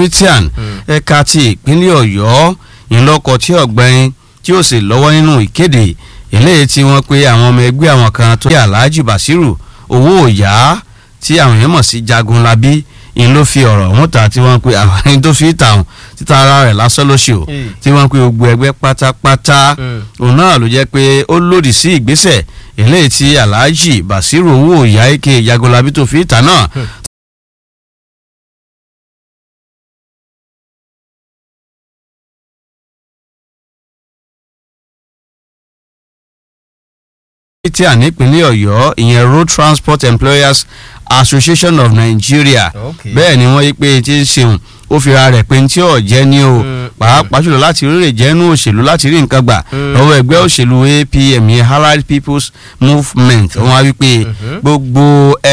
ritian ẹ̀ka ti ìpínlẹ̀ ọ̀yọ́ ìlọ́kọ̀ tí ọ̀gbẹ́ni tí ó sì lọ́wọ́ nínú ìkéde eléyìí tí wọ́n pe àwọn ọmọ ẹgbẹ́ àwọn kan tó yẹ alhaji basiru owó òyà tí àwọn èèyàn mọ̀ sí jagunlabi ìyẹn ló fi ọ̀rọ̀ ọ̀hún ta tí wọ́n pe àwọn ẹni tó fi tàun títa ara rẹ̀ lásán ló ṣe o tí wọ́n pe gbogbo ẹgbẹ́ pátápátá òun náà ló jẹ́ pé ó lòdì sí ìgbésẹ̀ eléyìí tí alhaji basiru owó òyà eke jagunlabi tó fi tà náà tí a nípínlẹ̀ ọ̀yọ́ ìyẹn road transport employers association of nigeria Okay. bẹ́ẹ̀ ni wọ́n yí pé tí ń ṣeun ó fi ra rẹ̀ pé tí ò jẹ́ ní o pàápàá jùlọ láti rí rè jẹ́nu òṣèlú láti rí nǹkan gbà lọ́wọ́ ẹgbẹ́ òṣèlú apm yẹn allied people's movement wọ́n á wí pé gbogbo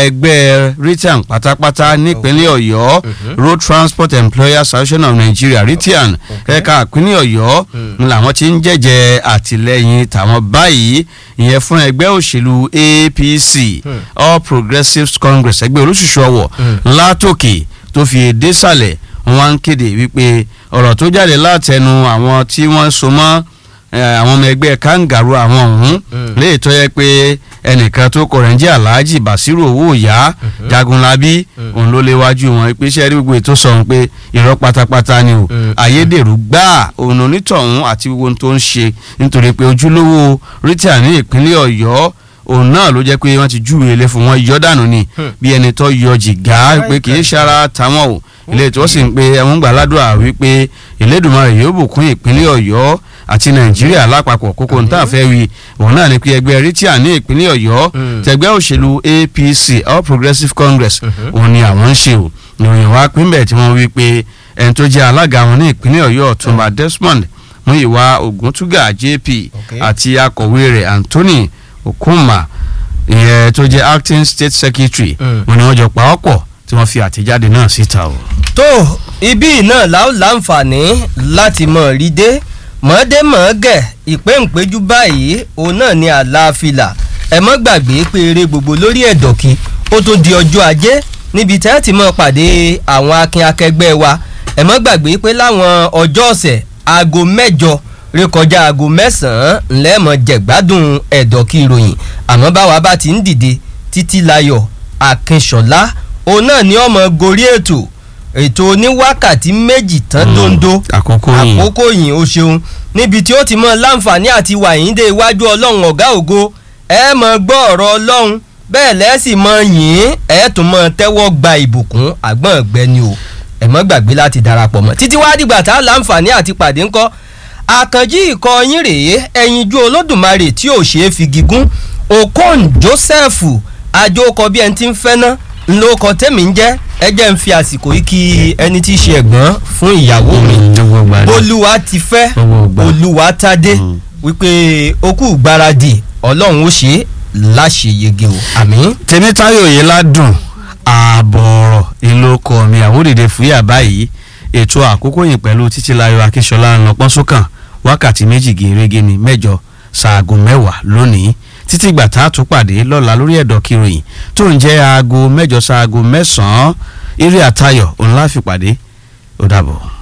ẹgbẹ́ ritian pátápátá nípínlẹ̀ ọ̀yọ́ road transport employers association of nigeria ritian ẹ̀ka ìpínlẹ̀ ọ̀yọ́ ni làwọn ti ń jẹ́jẹ́ àtìlẹ́yìn tàwọn báyìí ìyẹn fún ẹgbẹ́ òṣèlú apc all progressives congress ẹgbẹ́ olóṣùṣù ọwọ̀ látòkè tó fi èdè sàlẹ̀ wọn á ń kéde wípé ọ̀rọ̀ tó jáde látẹnu àwọn tí wọ́n so mọ́ eh, àwọn ọmọ ẹgbẹ́ kangaroo àwọn ọ̀hún léè tó yẹ pé ẹnìkan tó kọ̀ rẹ̀ ń jẹ́ alhaji basiru owó ìyá jagunlabi òun ló léwájú wọn pé iṣẹ́ rí gbogbo ètò sọ̀hún pé irọ́ pátápátá ni o ayédèrú gbáà òun onítọ̀hún àti gbogbo ohun tó ń ṣe nítorí pé ojúlówó rita ní ìpínlẹ̀ ọ̀yọ́ òun náà ló jẹ́ pé wọ́n ti júwèé lé fún wọn yọ dànù ni bí ẹni tó yọ jìgá pé kì í ṣara táwọn o ilé tí wọ́n sì ń pe ẹ̀wọ̀n gbà ládùúrà wípé ìlédùmarè yóò bùkún ìpínlẹ̀ ọ̀yọ́ àti nàìjíríà lápapọ̀ kókó níta fẹ́ wí òun náà ni pé ẹgbẹ́ rìtíà ní ìpínlẹ̀ ọ̀yọ́ tẹgbẹ́ òṣèlú apc all progressives congress òun ni àwọn ń ṣe o ìròyìn wa pínbẹ̀ tí wọ́n wí pé ẹni tó jẹ́ alága wọn ní ìpínlẹ̀ ọ̀yọ́ ọ̀túnba desmond muyiwa oguntuga jp Okay. àti akọ̀wé rẹ̀ anthony okunma ìyẹn tó jẹ́ acting state secretary Mm. wọn ni wọ́n jọ pa ọ́ pọ̀ tí wọ́n fi àtẹ̀jáde náà síta o. tó ibi náà láò láǹfààní láti mọ̀ rí dé mọ̀ọ́dé mọ̀ọ́gẹ̀ ìpéǹpéjú báyìí òun náà ni àlàáfíà ẹ mọ́ gbàgbé pé eré gbogbo lórí ẹ̀dọ̀kí ó tó di ọjọ́ ajé níbi tẹ́ ẹ ti mọ̀ pàdé àwọn akin akẹgbẹ́ wa ẹ mọ́ gbàgbé pé láwọn ọjọ́ ọ̀sẹ̀ aago mẹ́jọ rékọjá aago mẹ́sàn-án ńlẹ́mọ̀ jẹ̀gbádùn ẹ̀dọ̀kí ìròyìn àmọ́ báwa bá ti ń dìde títí layọ̀ akínṣọ̀lá òun náà ni ọmọ gorí ètò ètò oníwákàtí méjì tán dondo àkókò yìí àkókò yìí o ṣeun níbi tí ó ti mọ láǹfààní àti wà yín dé iwájú ọlọ́run ọ̀gá ògo ẹ mọ gbọ́ ọ̀rọ̀ ọlọ́run bẹ́ẹ̀ lẹ́sìn mọ yìn ẹ tún mọ tẹ́wọ́ gba ìbùkún àgbọ̀n ọ̀gbẹ́ni o ẹ mọ́ gbàgbé láti darapọ̀ mọ́ títí wá dìgbà tá a láǹfààní àti pàdé ńkọ́ àkànjí ikọ̀ yín rèé ẹyinjú olódùmarè tí ò ṣeé fi gígùn okon joseph àjòkọ bí ẹni tí ń fẹ́ ná ńlọkọ tẹ́mi ń jẹ́ ẹ jẹ́ ń fi àsìkò yìí kí ẹni tí í ṣe ẹ̀gbọ́n fún ìyàwó mi gbogbo gbà ní. olúwa ti fẹ́ Gbogbo ìgbà. olúwa tádé Mm. wípé okú gbáradì ọlọ́run ó ṣe é láṣeyege o àmín. tèmítáyò yìí ládùn ààbọ̀ ọ̀rọ̀ ìlú ọkọ mi àwòdìdè fúyà báyìí ètò àkókò yìí pẹ̀lú títílayọ̀ akínṣọlá ń lọ pọ́n sókàn wákàtí méjì gèrègé ní mẹ́jọ ṣaago mẹ́wàá lónìí títí gbà tá a tún pàdé lọ́la lórí ẹ̀dọ̀ kìròyìn tó ń jẹ́ aago mẹ́jọ ṣaago mẹ́sàn-án eré àtayọ̀ òun láfi pàdé ó dàbọ̀.